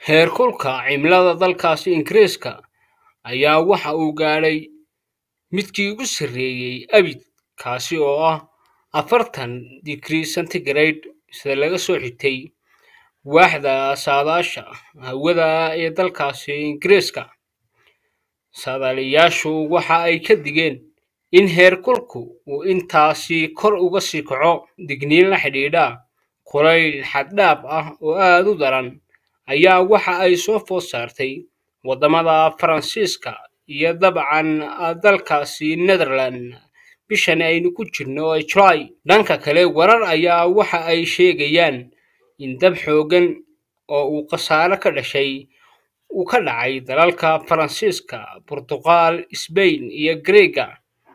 Heerkulka cimilada dalkaasi Ingiriiska ayaa waxa uu gaadhay midkii ugu sarreeyay abid, kaas oo ah afartan digrii centigrade sida laga soo xigtay waaxda saadaasha hawada ee dalkaasi Ingiriiska. Saadaaliyeyaashu waxa ay ka digeen in heerkulku uu intaasi kor uga sii kaco. Digniin la xidhiidha kulayl xad dhaaf ah oo aad u daran ayaa waxa ay soo food saartay waddamada Faransiiska iyo dabcan dalkaasi Netherland bishan aynu ku jirno ee July. Dhanka kale, warar ayaa waxa ay sheegayaan in dab xooggan oo uu khasaare ka dhashay uu ka dhacay dalalka Faransiiska, Boortaqiil, Isbayn iyo Giriigga,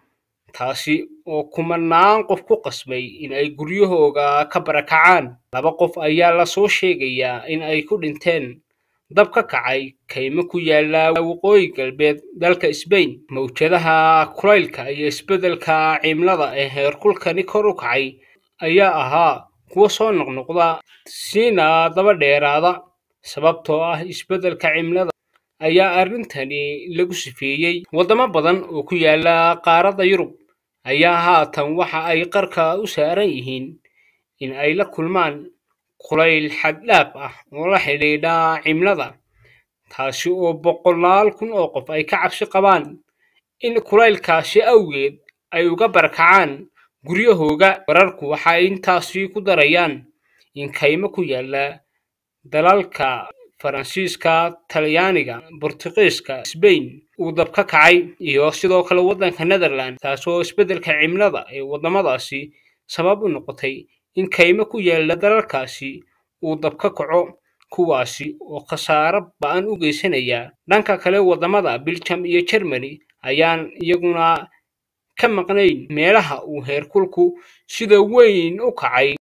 taasi oo kumanaan qof ku qasbay in ay guryahooda ka barakacaan. Laba qof ayaa la soo sheegayaa in ay ku dhinteen dab ka kacay kaymo ku yaalla waqooyi galbeed dalka Isbayn. Mowjadaha kulaylka iyo isbeddelka cimilada ee heerkulkani kor u kacay ayaa ahaa kuwo soo noqnoqda siina daba dheeraada sababtoo ah isbeddelka cimilada ayaa arrintani lagu sifeeyey. Waddamo badan oo ku yaalla qaaradda Yurub ayaa haatan waxa ay qarka u saaran yihiin in ay la kulmaan kulayl xad dhaaf ah oo la xidhiidha cimilada, taasi oo boqolaal kun oo qof ay ka cabsi qabaan in kulaylkaasi awgeed ay uga barakacaan guryahooda. Wararku waxa ay intaasi ku darayaan in kaymo ku yaalla dalalka Faransiiska, Talyaaniga, Boortaqiiska, Isbayn uu dab ka kacay, iyo sidoo kale waddanka Netherland, taasoo isbeddelka cimilada ee waddamadaasi sabab u noqotay in kaymo ku yaalla dalalkaasi uu dab ka kaco, kuwaasi oo khasaare ba'an u geysanaya. Dhanka kale, waddamada Belgium iyo Germany ayaan iyaguna ka maqnayn meelaha uu heerkulku sida weyn u kacay.